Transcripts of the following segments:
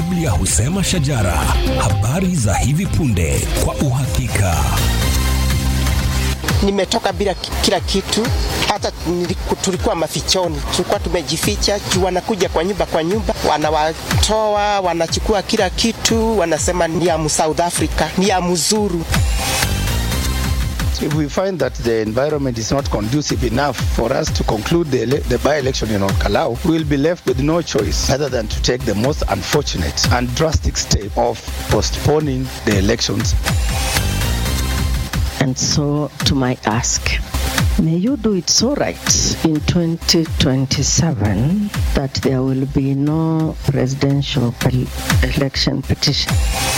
Biblia husema shajara, habari za hivi punde kwa uhakika. Nimetoka bila ki- kila kitu, hata niliku- tulikuwa mafichoni, tulikuwa tumejificha juu wanakuja kwa nyumba kwa nyumba, wanawatoa, wanachukua kila kitu, wanasema ni ya mu South Africa, ni ya mzuru. If we find that the environment is not conducive enough for us to conclude the, ele- the by-election in Orkalau, we will be left with no choice other than to take the most unfortunate and drastic step of postponing the elections. And so, to my ask, may you do it so right in 2027 that there will be no presidential pel- election petition.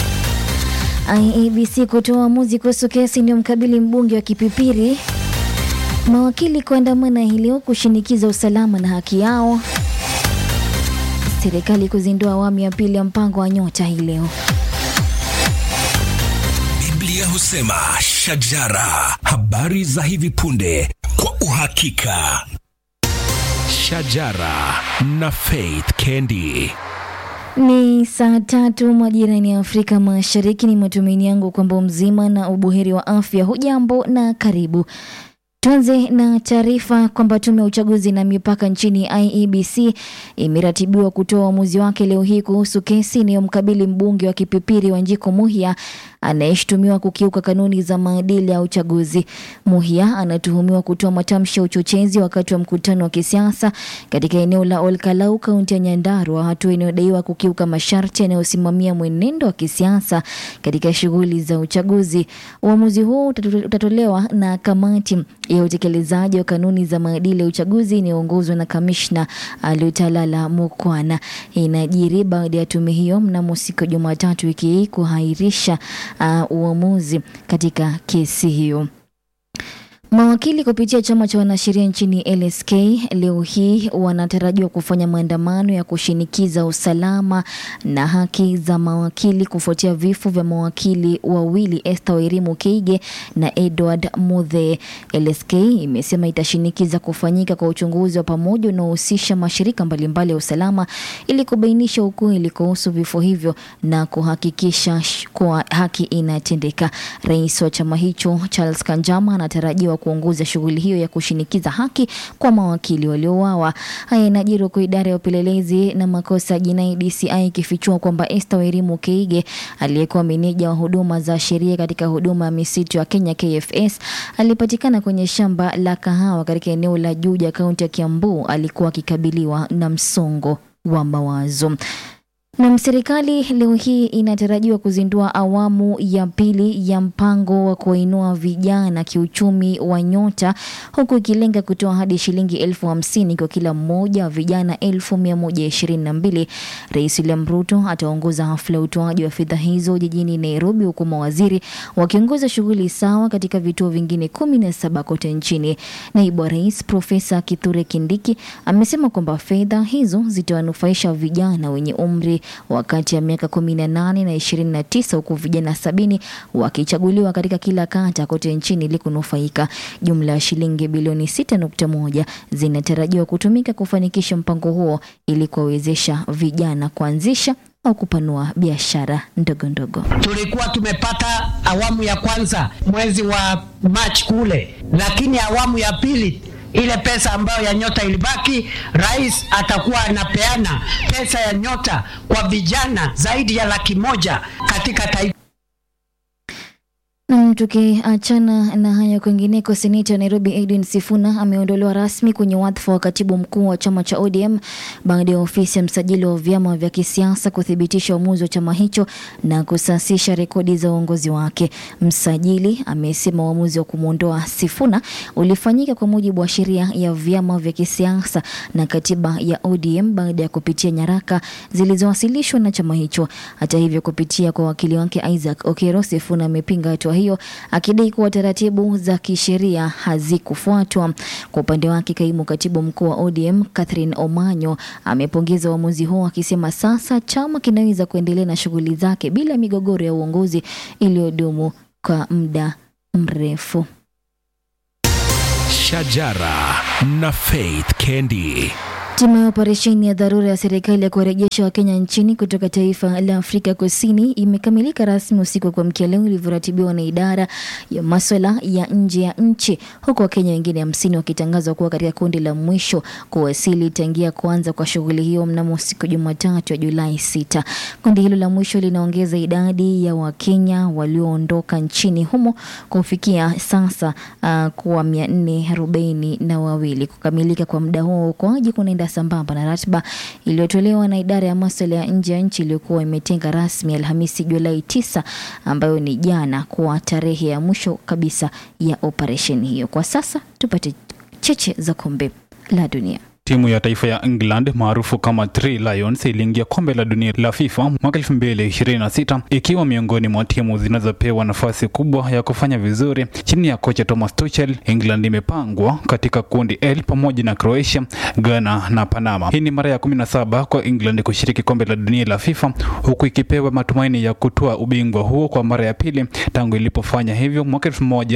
IEBC kutoa uamuzi kuhusu kesi inayomkabili mbunge wa Kipipiri. Mawakili kuandamana hii leo kushinikiza usalama na haki yao. Serikali kuzindua awamu ya pili ya mpango wa nyota hii leo. Biblia husema shajara, habari za hivi punde kwa uhakika. Shajara na Faith Kendi. Ni saa tatu majirani ya Afrika Mashariki. Ni matumaini yangu kwamba mzima na ubuheri wa afya. Hujambo na karibu. Tuanze na taarifa kwamba tume ya uchaguzi na mipaka nchini IEBC imeratibiwa kutoa uamuzi wake leo hii kuhusu kesi inayomkabili mbunge wa Kipipiri Wanjiko Muhia anayeshutumiwa kukiuka kanuni za maadili ya uchaguzi. Muhia anatuhumiwa kutoa matamshi ya uchochezi wakati wa mkutano wa kisiasa katika eneo la Olkalau, kaunti ya Nyandarua, hatua inayodaiwa kukiuka masharti yanayosimamia mwenendo wa kisiasa katika shughuli za uchaguzi. Uamuzi huo utatu- utatolewa na kamati ya utekelezaji wa kanuni za maadili ya uchaguzi inayoongozwa na kamishna Lutalala Mukwana. Inajiri baada ya tume hiyo mnamo siku ya Jumatatu wiki hii kuhairisha uh, uamuzi katika kesi hiyo. Mawakili kupitia chama cha wanasheria nchini LSK leo hii wanatarajiwa kufanya maandamano ya kushinikiza usalama na haki za mawakili kufuatia vifo vya mawakili wawili Esther Wairimu Keige na Edward Muthe. LSK imesema itashinikiza kufanyika kwa uchunguzi wa pamoja unaohusisha mashirika mbalimbali ya usalama ili kubainisha ukweli kuhusu vifo hivyo na kuhakikisha sh- kuwa haki inatendeka. Rais wa chama hicho Charles Kanjama anatarajiwa kuongoza shughuli hiyo ya kushinikiza haki kwa mawakili waliouawa. Haya inajiri huku idara ya upelelezi na makosa ya jinai DCI ikifichua kwamba Esther Wairimu Keige aliyekuwa meneja wa huduma za sheria katika huduma ya misitu ya Kenya KFS alipatikana kwenye shamba la kahawa katika eneo la Juja, kaunti ya Kiambu. Alikuwa akikabiliwa na msongo wa mawazo. Na serikali leo hii inatarajiwa kuzindua awamu ya pili ya mpango wa kuwainua vijana kiuchumi wa Nyota, huku ikilenga kutoa hadi shilingi elfu hamsini kwa kila mmoja wa vijana elfu mia moja ishirini na mbili. Rais William Ruto ataongoza hafla ya utoaji wa fedha hizo jijini Nairobi, huku mawaziri wakiongoza shughuli sawa katika vituo vingine kumi na saba kote nchini. Naibu wa rais Profesa Kithure Kindiki amesema kwamba fedha hizo zitawanufaisha vijana wenye umri wa kati ya miaka 18 na 29 huku vijana sabini wakichaguliwa katika kila kata kote nchini ili kunufaika. Jumla ya shilingi bilioni 6.1 zinatarajiwa kutumika kufanikisha mpango huo ili kuwawezesha vijana kuanzisha au kupanua biashara ndogo ndogo. tulikuwa tumepata awamu ya kwanza mwezi wa March kule, lakini awamu ya pili ile pesa ambayo ya nyota ilibaki, rais atakuwa anapeana pesa ya nyota kwa vijana zaidi ya laki moja katika taifa. Nam, tukiachana na haya kwingineko, seneta wa Nairobi Edwin Sifuna ameondolewa rasmi kwenye wadhifa wa katibu mkuu wa chama cha ODM baada ya ofisi ya msajili wa vyama vya kisiasa kuthibitisha uamuzi wa chama hicho na kusasisha rekodi za uongozi wake. Msajili amesema uamuzi wa kumwondoa Sifuna ulifanyika kwa mujibu wa sheria ya vyama vya kisiasa na katiba ya ODM baada ya kupitia nyaraka zilizowasilishwa na chama hicho. Hata hivyo, kupitia kwa wakili wake Isaac Okero, Sifuna amepinga hatua hiyo akidai kuwa taratibu za kisheria hazikufuatwa. Kwa upande wake, kaimu katibu mkuu wa ODM Catherine Omanyo amepongeza uamuzi huo akisema sasa chama kinaweza kuendelea na shughuli zake bila migogoro ya uongozi iliyodumu kwa muda mrefu. Shajara na Faith Kendi. Timu ya operesheni ya dharura ya serikali ya kuwarejesha Wakenya nchini kutoka taifa la Afrika Kusini imekamilika rasmi usiku wa kuamkia leo ilivyoratibiwa na idara ya maswala ya nje ya nchi, huku Wakenya wengine hamsini wakitangazwa kuwa katika kundi la mwisho kuwasili tangia kuanza kwa shughuli hiyo mnamo siku Jumatatu ya Julai sita. Kundi hilo la mwisho linaongeza idadi ya Wakenya walioondoka nchini humo kufikia sasa uh, kuwa mia nne arobaini na wawili. Kukamilika kwa muda huo uokoaji kunaenda sambamba na ratiba iliyotolewa na idara ya masuala ya nje ya nchi iliyokuwa imetenga rasmi Alhamisi Julai tisa, ambayo ni jana kuwa tarehe ya mwisho kabisa ya operesheni hiyo. Kwa sasa tupate cheche za kombe la dunia. Timu ya taifa ya England maarufu kama Three Lions iliingia kombe la dunia la FIFA mwaka 2026 ikiwa miongoni mwa timu zinazopewa nafasi kubwa ya kufanya vizuri chini ya kocha Thomas Tuchel. England imepangwa katika kundi L pamoja na Croatia, Ghana na Panama. Hii ni mara ya 17 kwa England kushiriki kombe la dunia la FIFA huku ikipewa matumaini ya kutoa ubingwa huo kwa mara ya pili tangu ilipofanya hivyo mwaka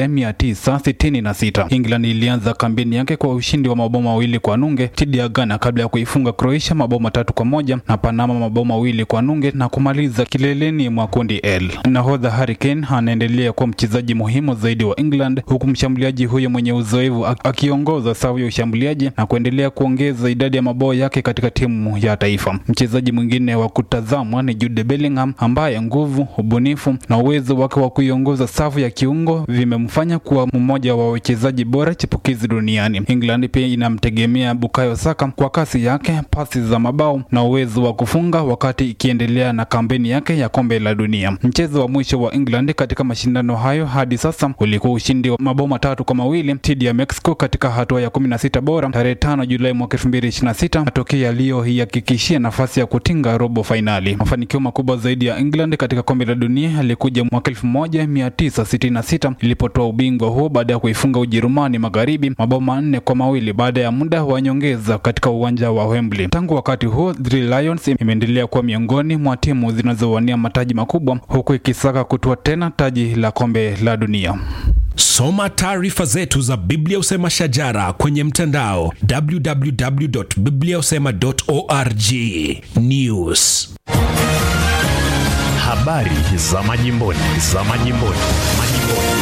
1966. England ilianza kampeni yake kwa ushindi wa mabao mawili kwa nunge dhidi ya Ghana kabla ya kuifunga Croatia mabao matatu kwa moja na Panama mabao mawili kwa nunge na kumaliza kileleni mwa kundi L. Nahodha Harry Kane anaendelea kuwa mchezaji muhimu zaidi wa England huku mshambuliaji huyo mwenye uzoefu akiongoza safu ya ushambuliaji na kuendelea kuongeza idadi ya mabao yake katika timu ya taifa. Mchezaji mwingine wa kutazamwa ni Jude Bellingham ambaye nguvu, ubunifu na uwezo wake wa kuiongoza safu ya kiungo vimemfanya kuwa mmoja wa wachezaji bora chipukizi duniani. England pia inamtegemea Bukayo Saka kwa kasi yake, pasi za mabao na uwezo wa kufunga wakati ikiendelea na kampeni yake ya kombe la dunia. Mchezo wa mwisho wa England katika mashindano hayo hadi sasa ulikuwa ushindi wa mabao matatu kwa mawili dhidi ya Mexico katika hatua ya 16 bora tarehe 5 Julai mwaka 2026, matokeo yaliyoihakikishia nafasi ya kutinga robo fainali. Mafanikio makubwa zaidi ya England katika kombe la dunia yalikuja mwaka 1966 ilipotoa ubingwa huo baada ya kuifunga Ujerumani Magharibi mabao manne kwa mawili baada ya muda wa nyongeza katika uwanja wa Wembley. Tangu wakati huo, Three Lions imeendelea kuwa miongoni mwa timu zinazowania mataji makubwa huku ikisaka kutua tena taji la kombe la dunia. Soma taarifa zetu za Biblia Usema Shajara kwenye mtandao www.bibliausema.org. News, habari za majimboni, za majimboni, majimboni.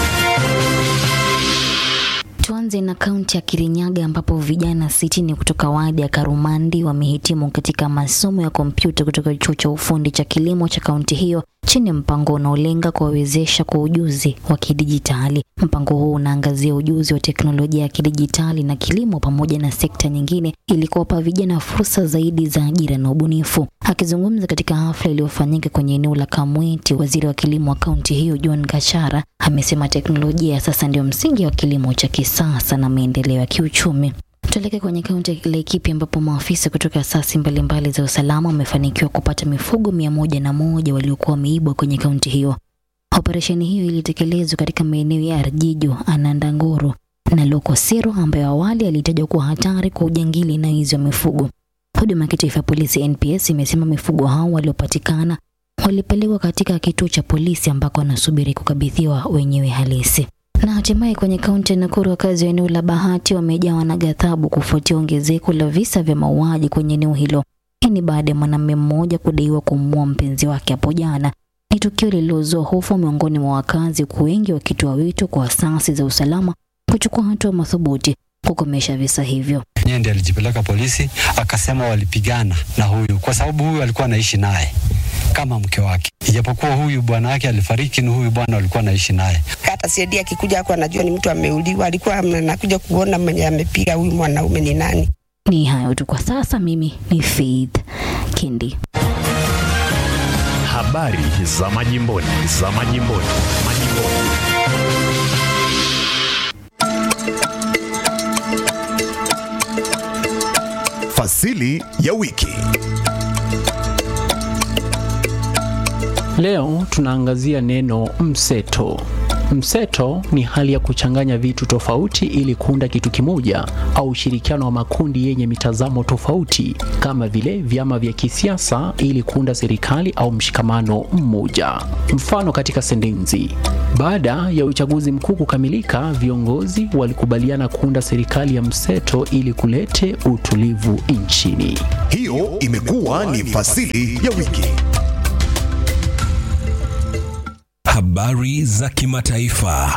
Tuanze na kaunti ya Kirinyaga ambapo vijana sitini kutoka wadi ya Karumandi wamehitimu katika masomo ya kompyuta kutoka chuo cha ufundi cha kilimo cha kaunti hiyo chini ya mpango unaolenga kuwawezesha kwa ujuzi wa kidijitali. Mpango huu unaangazia ujuzi wa teknolojia ya kidijitali na kilimo pamoja na sekta nyingine ili kuwapa vijana fursa zaidi za ajira na ubunifu. Akizungumza katika hafla iliyofanyika kwenye eneo la Kamweti, waziri wa kilimo wa kaunti hiyo John Gachara amesema teknolojia sasa ndio msingi wa kilimo cha kisasa na maendeleo ya kiuchumi. Tuelekee kwenye kaunti ya Laikipia ambapo maafisa kutoka asasi mbalimbali za usalama wamefanikiwa kupata mifugo mia moja na moja waliokuwa wameibwa kwenye kaunti hiyo. Operesheni hiyo ilitekelezwa katika maeneo ya Arjijo, Anandangoro na Lokosiro ambayo awali alitajwa kuwa hatari kwa ujangili na wizi wa mifugo. Huduma ya kitaifa ya polisi NPS imesema mifugo hao waliopatikana walipelekwa katika kituo cha polisi ambako wanasubiri kukabidhiwa wenyewe halisi. Na hatimaye kwenye kaunti ya Nakuru, wakazi wa eneo la Bahati wamejawa na ghadhabu kufuatia ongezeko la visa vya mauaji kwenye eneo hilo. Hii ni baada ya mwanamume mmoja kudaiwa kumuua mpenzi wake hapo jana. Ni tukio lililozua hofu miongoni mwa wakazi, huku wengi wakitoa wito kwa asasi za usalama kuchukua hatua madhubuti kukomesha visa hivyo. Yeye ndiye alijipeleka polisi, akasema walipigana na huyu kwa sababu huyu alikuwa anaishi naye kama mke wake, ijapokuwa huyu bwana wake alifariki, ni huyu bwana alikuwa anaishi naye. Hata Siedi akikuja hapo anajua ni mtu ameuliwa, alikuwa anakuja kuona mwenye amepiga huyu mwanaume ni nani. Ni hayo tu kwa sasa. Mimi ni Faith Kindi. Habari za majimboni, za majimboni, majimboni. Fasili ya wiki. Leo tunaangazia neno mseto. Mseto ni hali ya kuchanganya vitu tofauti ili kuunda kitu kimoja au ushirikiano wa makundi yenye mitazamo tofauti kama vile vyama vya kisiasa ili kuunda serikali au mshikamano mmoja. Mfano katika sentensi: baada ya uchaguzi mkuu kukamilika, viongozi walikubaliana kuunda serikali ya mseto ili kulete utulivu nchini. Hiyo imekuwa ni fasili ya wiki. Habari za kimataifa.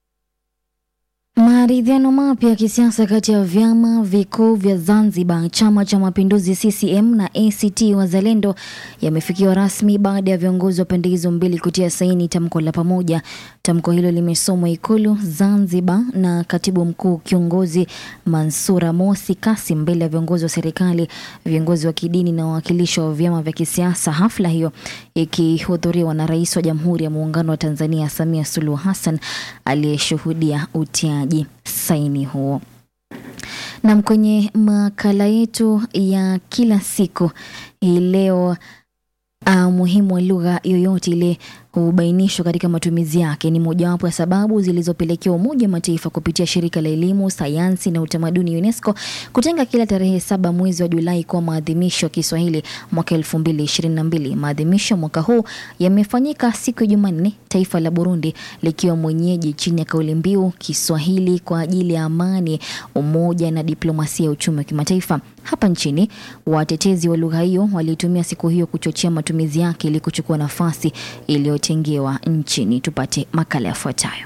Maridhiano mapya ya kisiasa kati ya vyama vikuu vya Zanzibar, chama cha mapinduzi CCM na ACT Wazalendo yamefikiwa rasmi baada ya viongozi wa pande hizo mbili kutia saini tamko la pamoja. Tamko hilo limesomwa Ikulu Zanzibar na katibu mkuu kiongozi Mansura Mosi Kasim mbele ya viongozi wa serikali, viongozi wa kidini na wawakilishi wa vyama vya kisiasa. Hafla hiyo ikihudhuriwa na Rais wa Jamhuri ya Muungano wa Tanzania Samia Suluhu Hassan aliyeshuhudia utiaji saini huo. Nam, kwenye makala yetu ya kila siku hii leo, umuhimu wa lugha yoyote ile hubainishwa katika matumizi yake ni mojawapo ya sababu zilizopelekea Umoja wa Mataifa kupitia shirika la elimu, sayansi na utamaduni UNESCO kutenga kila tarehe saba mwezi wa Julai kuwa maadhimisho ya Kiswahili mwaka elfu mbili ishirini na mbili. Maadhimisho mwaka huu yamefanyika siku ya Jumanne, taifa la Burundi likiwa mwenyeji chini ya kauli mbiu Kiswahili kwa ajili ya amani, umoja na diplomasia ya uchumi wa kimataifa. Hapa nchini watetezi wa lugha hiyo walitumia siku hiyo kuchochea matumizi yake ili kuchukua nafasi iliyotengewa nchini. Tupate makala yafuatayo.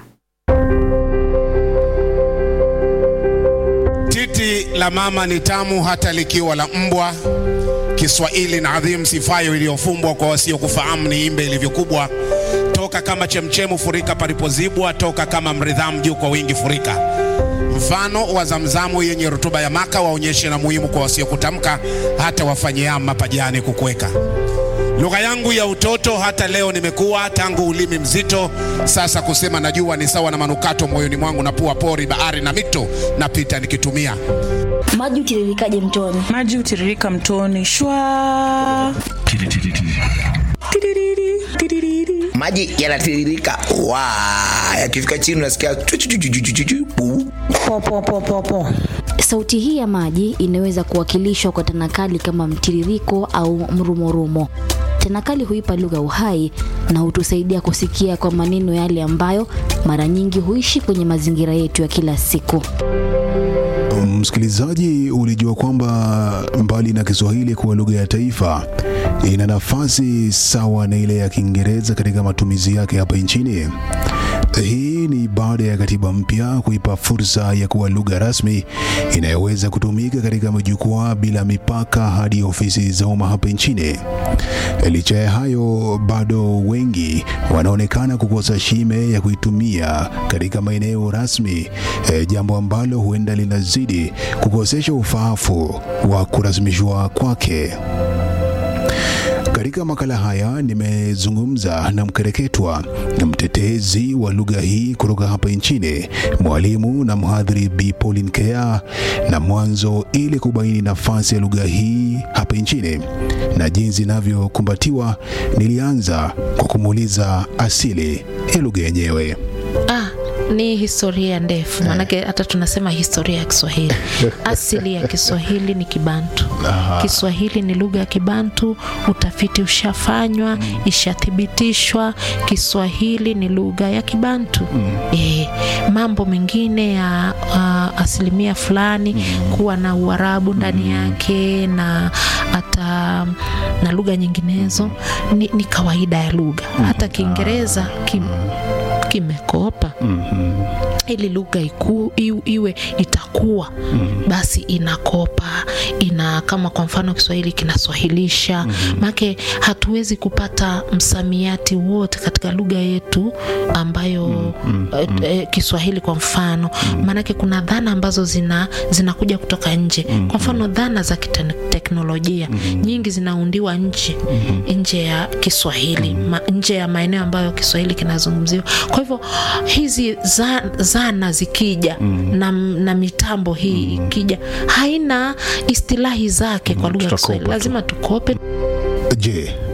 Titi la mama ni tamu hata likiwa la mbwa. Kiswahili na adhimu, sifayo iliyofumbwa kwa wasiokufahamu, ni imbe ilivyokubwa. Toka kama chemchemu, furika palipozibwa. Toka kama mridhamu, juu kwa wingi furika. Mfano wa zamzamu yenye rutuba ya maka, waonyeshe na muhimu kwa wasiokutamka, hata wafanyia mapajani kukweka. Lugha yangu ya utoto hata leo nimekuwa, tangu ulimi mzito sasa kusema najua, ni sawa na manukato moyoni mwangu, na pua pori, bahari na mito napita nikitumia. Maji utiririkaje mtoni? Maji hutiririka mtoni shwa. Tiririri, tiririri. maji yanatiririka wa yakifika chini unasikia chu- chu- chu- chu- chu- chu- chu- bu. Po, po, po, po, po. Sauti hii ya maji inaweza kuwakilishwa kwa tanakali kama mtiririko au mrumorumo. Tanakali huipa lugha uhai na hutusaidia kusikia kwa maneno yale ambayo mara nyingi huishi kwenye mazingira yetu ya kila siku. Msikilizaji, ulijua kwamba mbali na Kiswahili kuwa lugha ya taifa, ina nafasi sawa na ile ya Kiingereza katika matumizi yake hapa nchini? Hii ni baada ya katiba mpya kuipa fursa ya kuwa lugha rasmi inayoweza kutumika katika majukwaa bila mipaka hadi ofisi za umma hapa nchini. Licha ya hayo, bado wengi wanaonekana kukosa shime ya kuitumia katika maeneo rasmi, e, jambo ambalo huenda linazidi kukosesha ufaafu wa kurasmishwa kwake. Katika makala haya nimezungumza na mkereketwa na mtetezi wa lugha hii kutoka hapa nchini, mwalimu na mhadhiri Bi Pauline Kea, na mwanzo ili kubaini nafasi ya lugha hii hapa nchini na jinsi inavyokumbatiwa, nilianza kwa kumuuliza asili ya lugha yenyewe. Ah, ni historia ndefu maanake hata tunasema historia ya Kiswahili. Asili ya Kiswahili ni Kibantu. Aha. Kiswahili ni lugha ya Kibantu, utafiti ushafanywa, ishathibitishwa. Kiswahili ni lugha ya Kibantu. Eh, mambo mengine ya uh, asilimia fulani kuwa na Uarabu ndani yake na hata na lugha nyinginezo ni, ni kawaida ya lugha. Hata Kiingereza kim, kimekopa ili lugha iku, iu, iwe itakuwa basi inakopa ina kama kwa mfano Kiswahili kinaswahilisha maake hatuwezi kupata msamiati wote katika lugha yetu ambayo eh, eh, Kiswahili kwa mfano maanake kuna dhana ambazo zina zinakuja kutoka nje kwa mfano dhana za kiteknolojia nyingi zinaundiwa nje nje ya Kiswahili ma, nje ya maeneo ambayo Kiswahili kinazungumziwa kwa hivyo hizi za, zana zikija na, na mitambo hii ikija haina istilahi zake kwa lugha ya tutakopa Kiswahili tu. lazima tukope Je,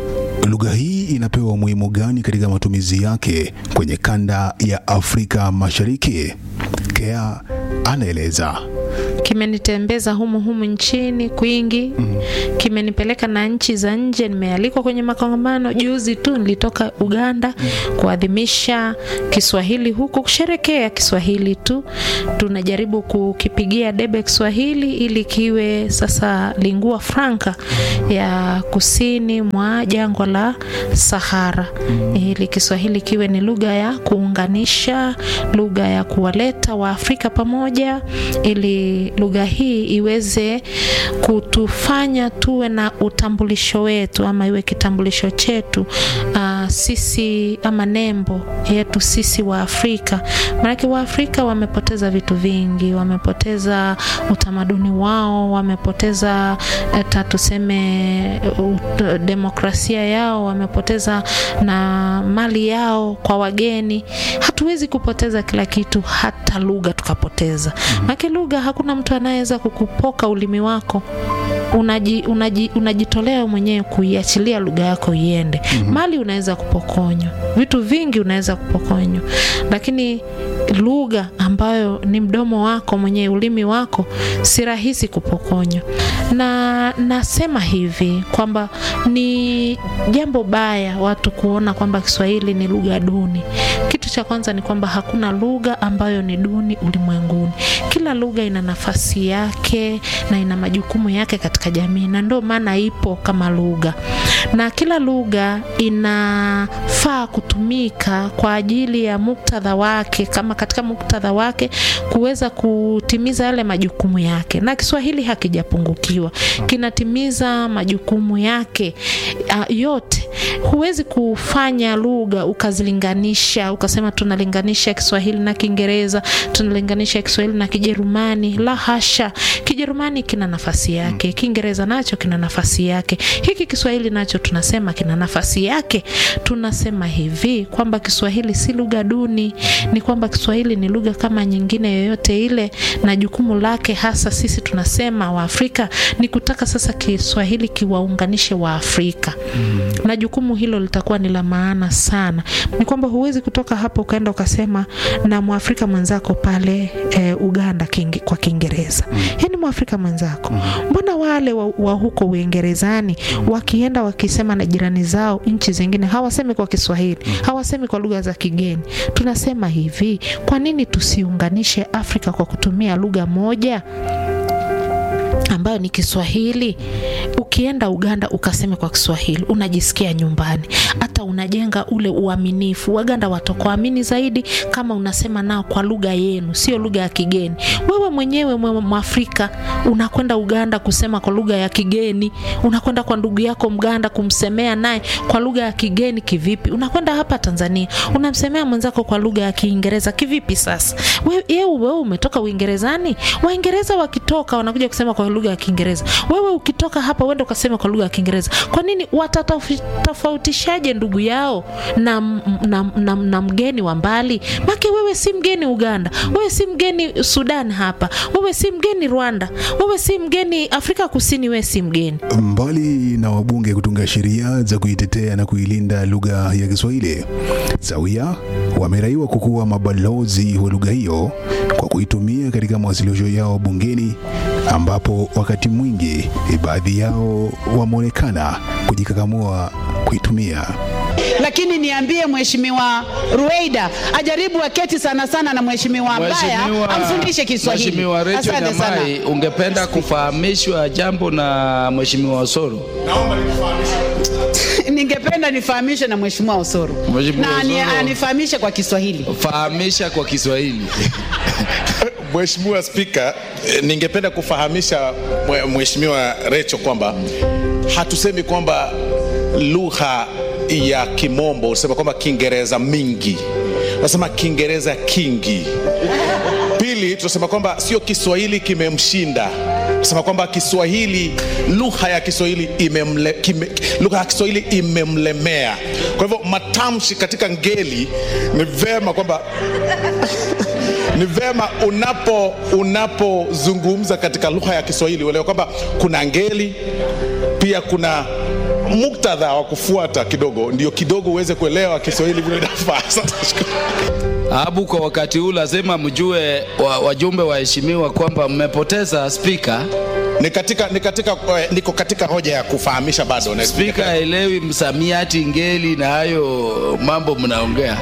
Lugha hii inapewa umuhimu gani katika matumizi yake kwenye kanda ya Afrika Mashariki? Kea anaeleza. kimenitembeza humu humu nchini kwingi mm. kimenipeleka na nchi za nje nimealikwa kwenye makongamano juzi tu nilitoka uganda mm. kuadhimisha kiswahili huku kusherekea kiswahili tu tunajaribu kukipigia debe kiswahili ili kiwe sasa lingua franca ya kusini mwa jangwa la sahara mm. ili kiswahili kiwe ni lugha ya kuunganisha lugha ya kuwaleta waafrika pamoja ili lugha hii iweze kutufanya tuwe na utambulisho wetu ama iwe kitambulisho chetu uh, sisi ama nembo yetu sisi wa Afrika. Maanake Waafrika wamepoteza vitu vingi, wamepoteza utamaduni wao, wamepoteza hata tuseme uh, demokrasia yao, wamepoteza na mali yao kwa wageni. Hatuwezi kupoteza kila kitu, hata lugha tukapoteza. Maanake lugha hakuna mtu anayeweza kukupoka ulimi wako unaji, unaji, unajitolea mwenyewe kuiachilia lugha yako iende. mm-hmm. Mali unaweza kupokonywa, vitu vingi unaweza kupokonywa, lakini lugha ambayo ni mdomo wako mwenyewe, ulimi wako, si rahisi kupokonywa. Na nasema hivi kwamba ni jambo baya watu kuona kwamba Kiswahili ni lugha duni. Kitu cha kwanza ni kwamba hakuna lugha ambayo ni duni ulimwenguni. Kila lugha ina nafasi yake na ina majukumu yake katika jamii, na ndio maana ipo kama lugha, na kila lugha inafaa kutumika kwa ajili ya muktadha wake, kama katika muktadha wake kuweza kutimiza yale majukumu yake, na Kiswahili hakijapungukiwa, kinatimiza majukumu yake uh, yote. Huwezi kufanya lugha ukazilinganisha ukasema tunalinganisha Kiswahili na Kiingereza, tunalinganisha Kiswahili na Kijerumani. La hasha, Kijerumani kina nafasi yake, Kiingereza nacho kina nafasi yake, hiki Kiswahili nacho tunasema kina nafasi yake. Tunasema hivi kwamba Kiswahili si lugha duni, ni kwamba Kiswahili ni lugha kama nyingine yoyote ile, na jukumu lake hasa sisi tunasema Waafrika ni kutaka sasa Kiswahili kiwaunganishe Waafrika mm. na jukumu hilo litakuwa ni la maana sana. Ni kwamba huwezi kutoka hapo ukaenda ukasema na Mwafrika mwenzako pale e, Uganda kingi, kwa Kiingereza mm. yani Mwafrika mwenzako mbona wale wa, wa huko Uingerezani wakienda wakisema na jirani zao nchi zingine hawasemi kwa Kiswahili, hawasemi kwa lugha za kigeni. Tunasema hivi, kwa nini tusiunganishe Afrika kwa kutumia lugha moja ambayo ni Kiswahili. Ukienda Uganda ukaseme kwa Kiswahili, unajisikia nyumbani, hata unajenga ule uaminifu. Waganda watakuamini zaidi kama unasema nao kwa lugha yenu, sio lugha ya kigeni. Wewe mwenyewe mwe Mwafrika unakwenda Uganda kusema kwa lugha ya kigeni, unakwenda kwa ndugu yako Mganda kumsemea naye kwa lugha ya kigeni kivipi? Unakwenda hapa Tanzania unamsemea mwenzako kwa lugha ya Kiingereza kivipi? Sasa wewe wewe umetoka Uingerezani, Waingereza wakitoka wanakuja kusema kwa lugha ya Kiingereza. Wewe ukitoka hapa uende ukasema kwa lugha ya Kiingereza. Kwa nini watatofautishaje ndugu yao na, na, na, na mgeni wa mbali? Make wewe si mgeni Uganda, wewe si mgeni Sudan hapa, wewe si mgeni Rwanda, wewe si mgeni Afrika Kusini, wewe si mgeni. Mbali na wabunge kutunga sheria za kuitetea na kuilinda lugha ya Kiswahili, sawia wameraiwa kukuwa mabalozi wa lugha hiyo kwa kuitumia katika mawasilisho yao bungeni ambapo wakati mwingi baadhi yao wameonekana kujikakamua kuitumia. Lakini niambie Mheshimiwa Ruweida ajaribu aketi sana sana na Mheshimiwa Mbaya amfundishe Kiswahili. Mheshimiwa Rachel Asante sana. Nyamai, ungependa kufahamishwa jambo na Mheshimiwa Osoro? Ningependa nifahamishwe na Mheshimiwa Osoro Mheshimiwa na ani- Osoro. anifahamishe kwa Kiswahili. Fahamisha kwa Kiswahili. Mheshimiwa Spika, eh, ningependa kufahamisha mwe- Mheshimiwa Recho kwamba hatusemi kwamba lugha ya Kimombo, unasema kwamba Kiingereza mingi, unasema Kiingereza kingi. Pili, tunasema kwamba sio Kiswahili kimemshinda, tunasema kwamba Kiswahili, lugha ya Kiswahili imemle, kime, lugha ya Kiswahili imemlemea. Kwa hivyo matamshi katika ngeli ni vema kwamba ni vema unapo unapozungumza katika lugha ya Kiswahili uelewe kwamba kuna ngeli pia kuna muktadha wa kufuata kidogo, ndio kidogo uweze kuelewa Kiswahili vile inafaa. Sasa Abu, kwa wakati huu lazima mjue wa, wajumbe waheshimiwa kwamba mmepoteza spika. Ni katika, ni katika, eh, niko katika hoja ya kufahamisha bado. Na- Spika haelewi msamiati ngeli na hayo mambo mnaongea.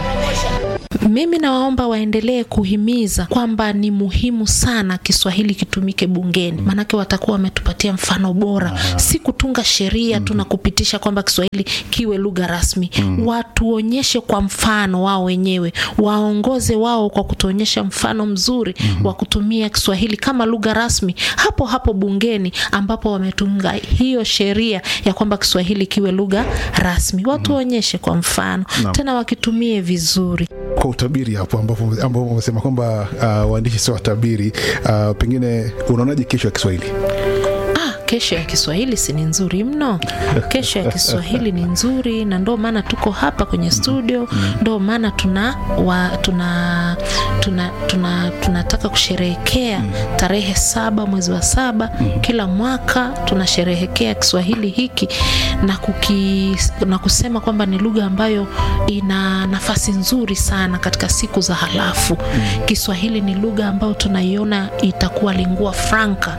Mimi nawaomba waendelee kuhimiza kwamba ni muhimu sana Kiswahili kitumike bungeni, maanake watakuwa wametupatia mfano bora, si kutunga sheria tu na kupitisha kwamba Kiswahili kiwe lugha rasmi. Watuonyeshe kwa mfano wao wenyewe, waongoze wao kwa kutuonyesha mfano mzuri wa kutumia Kiswahili kama lugha rasmi hapo hapo bungeni, ambapo wametunga hiyo sheria ya kwamba Kiswahili kiwe lugha rasmi. Watuonyeshe kwa mfano, Naam. tena wakitumie vizuri. kwa utabiri hapo ambapo ambapo umesema kwamba uh, waandishi sio watabiri uh, pengine unaonaje kesho ya Kiswahili? Ah, kesho ya Kiswahili si ni nzuri mno. Kesho ya Kiswahili ni nzuri, na ndo maana tuko hapa kwenye studio, ndo maana tuna, wa, tuna, tuna, tuna, tunataka kusherehekea tarehe saba mwezi wa saba kila mwaka tunasherehekea Kiswahili hiki na, kuki, na kusema kwamba ni lugha ambayo ina nafasi nzuri sana katika siku za halafu. Kiswahili ni lugha ambayo tunaiona itakuwa lingua franca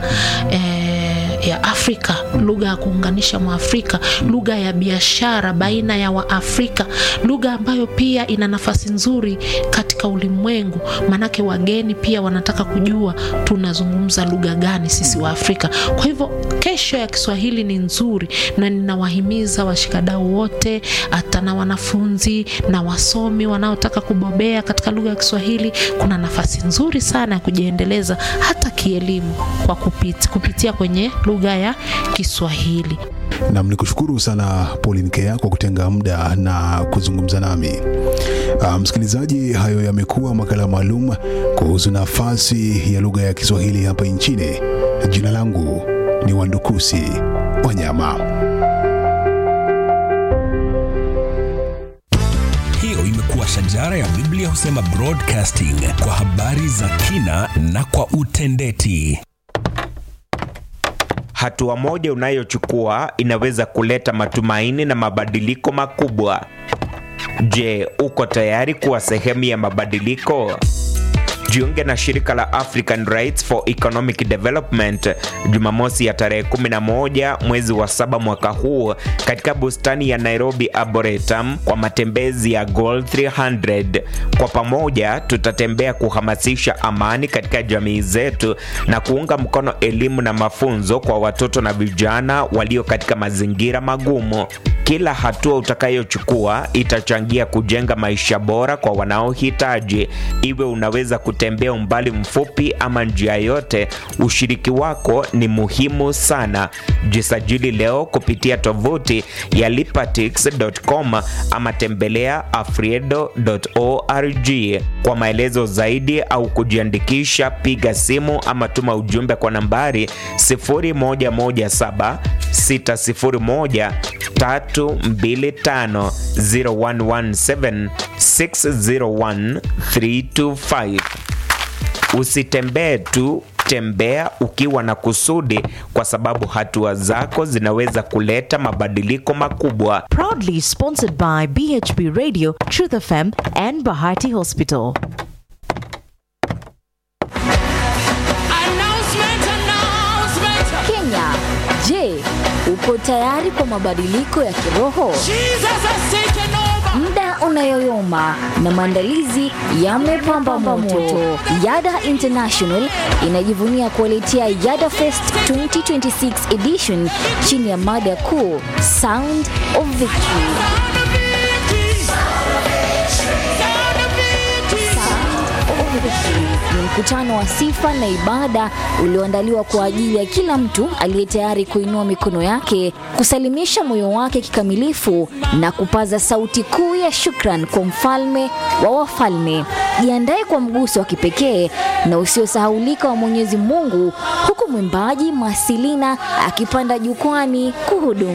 eh, ya Afrika, lugha ya kuunganisha Mwafrika, lugha ya biashara baina ya Waafrika, lugha ambayo pia ina nafasi nzuri katika ulimwengu, maanake wageni pia wanataka kujua tunazungumza lugha gani sisi wa Afrika. Kwa hivyo kesho ya Kiswahili ni nzuri, na ninawahimiza washikadau wote, hata na wanafunzi na wasomi wanaotaka kubobea katika lugha ya Kiswahili, kuna nafasi nzuri sana ya kujiendeleza hata kielimu kwa kupit, kupitia kwenye lugha ya Kiswahili. Nam ni kushukuru sana Pauline Kea kwa kutenga muda na kuzungumza nami. Uh, msikilizaji, hayo yamekuwa makala maalum kuhusu nafasi ya lugha ya Kiswahili hapa nchini. Jina langu ni Wandukusi Wanyama. Hiyo imekuwa shajara ya Biblia husema broadcasting kwa habari za kina na kwa utendeti. Hatua moja unayochukua inaweza kuleta matumaini na mabadiliko makubwa. Je, uko tayari kuwa sehemu ya mabadiliko? Jiunge na shirika la African Rights for Economic Development Jumamosi ya tarehe 11 mwezi wa saba mwaka huu katika bustani ya Nairobi Arboretum kwa matembezi ya Goal 300. Kwa pamoja tutatembea kuhamasisha amani katika jamii zetu na kuunga mkono elimu na mafunzo kwa watoto na vijana walio katika mazingira magumu. Kila hatua utakayochukua itachangia kujenga maisha bora kwa wanaohitaji. Iwe unaweza kutembea umbali mfupi ama njia yote, ushiriki wako ni muhimu sana. Jisajili leo kupitia tovuti ya lipatix.com ama tembelea afriedo.org. Kwa maelezo zaidi au kujiandikisha, piga simu ama tuma ujumbe kwa nambari 0117 601 325 0117 601 325. Usitembee tu, tembea ukiwa na kusudi, kwa sababu hatua zako zinaweza kuleta mabadiliko makubwa. Proudly sponsored by BHB Radio, Truth FM, and Bahati Hospital. Kenya, je, uko tayari kwa mabadiliko ya kiroho? Muda unayoyoma na maandalizi yamepamba moto. Yada International inajivunia kuwaletea Yada Fest 2026 edition chini ya mada kuu Sound of Victory. Ni mkutano wa sifa na ibada ulioandaliwa kwa ajili ya kila mtu aliye tayari kuinua mikono yake, kusalimisha moyo wake kikamilifu na kupaza sauti kuu ya shukran kwa mfalme wa wafalme. Jiandae kwa mguso wa kipekee na usiosahaulika wa Mwenyezi Mungu, huku mwimbaji Masilina akipanda jukwani kuhudumu.